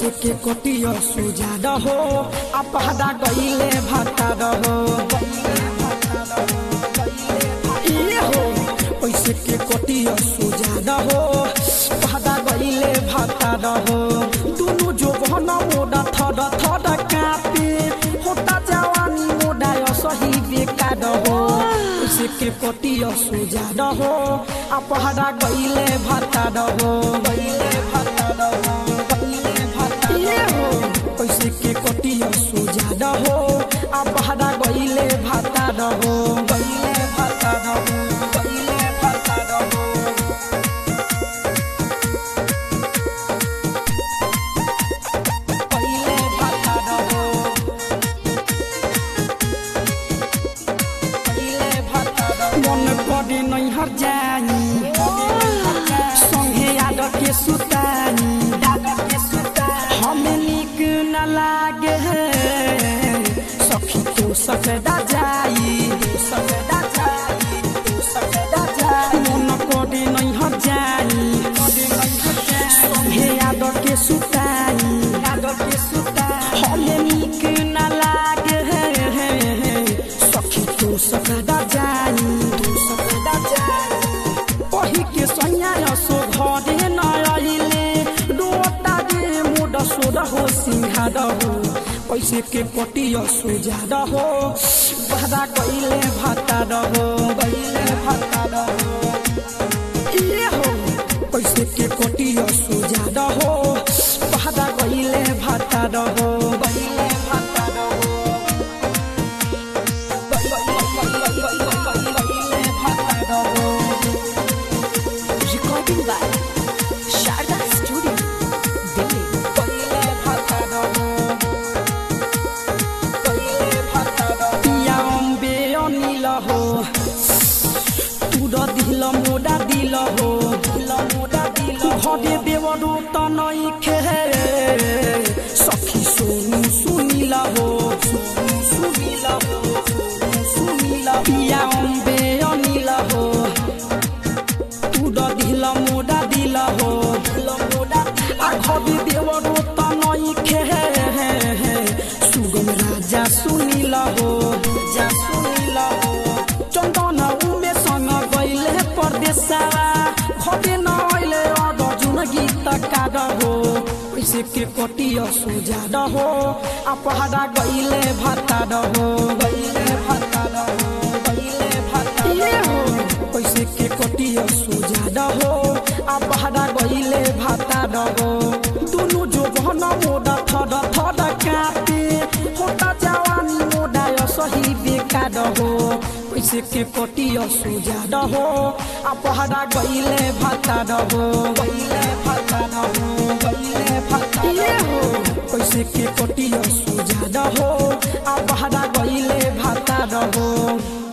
पैसे के कटिया सुजा रहो आ पहदा गईले भाता रहो ये हो पैसे के कटिया सुजा रहो पहदा गईले भाता रहो दुनु जो बहना मोड़ा थड थड कापे होता जवानी मोड़ा सही बेकार हो पैसे के कटिया सुजा रहो आ पहदा गईले भाता रहो गईले भाता रहो गईले भाता ये हो पैसे के कटिया सुजा रहो आ पहदा गईले भाता रहो गईले भाता रहो गईले भाता रहो गईले भाता रहो मन करे नैहर जानी संगे याद के सुतानी हमें निक न लागे सखी तो सकदा जाई सकदा जाई सकदा जाई मन करे नैहर जानी संगे याद के सुतानी याद के सुतानी हमें निक न लागे सखी तो सकदा जाई तू सकदा जाई पही के सैया सो घरे न आइले रोता दे मोड सोड हो सिंहार हो पैसे के कटिया सोजा रहो बहरा गईले भाता रहो गईले भाता रहो ये हो पैसे के कटिया सोजा रहो बहरा गईले भाता रहो गईले भाता रहो गईले भाता रहो Recording by Sharda Studio, Delhi. गईले भाता रहो गईले भाता रहो पिया अम्बे अनिल हो तुर दिल मोडा दिल हो दिल मोडा दिल घरे देवरो त नै खे सखी सोनु सुनिल हो सोनु सुनिल हो सोनु सुनिल पिया अम्बे अनिल हो तुर दिल मोडा दिल हो दिल मोडा आ घरे देवरो त नै खे सुगम राजा सुनिल हो जा सुनिल हो चन्दन उमे सँग गइले परदेशवा घटे नइले अदजुन गीत काग हो पैसे के कटिया सोजा रहो आ पहाड़ा गइले भाता रहो गइले भाता रहो गइले भाता ये हो पैसे के कटिया सोजा रहो आ पहाड़ा गइले भाता रहो दुनु जो बहन मोडा थड थड कापे होता जवानी मोडा सही बेकार हो पैसे के कटिया सोजा रहो आ पहाड़ा गइले भाता रहो गइले भाता रहो गइले भाता ये हो पैसे के कटिया सोजा रहो आ पहाड़ा गइले भाता रहो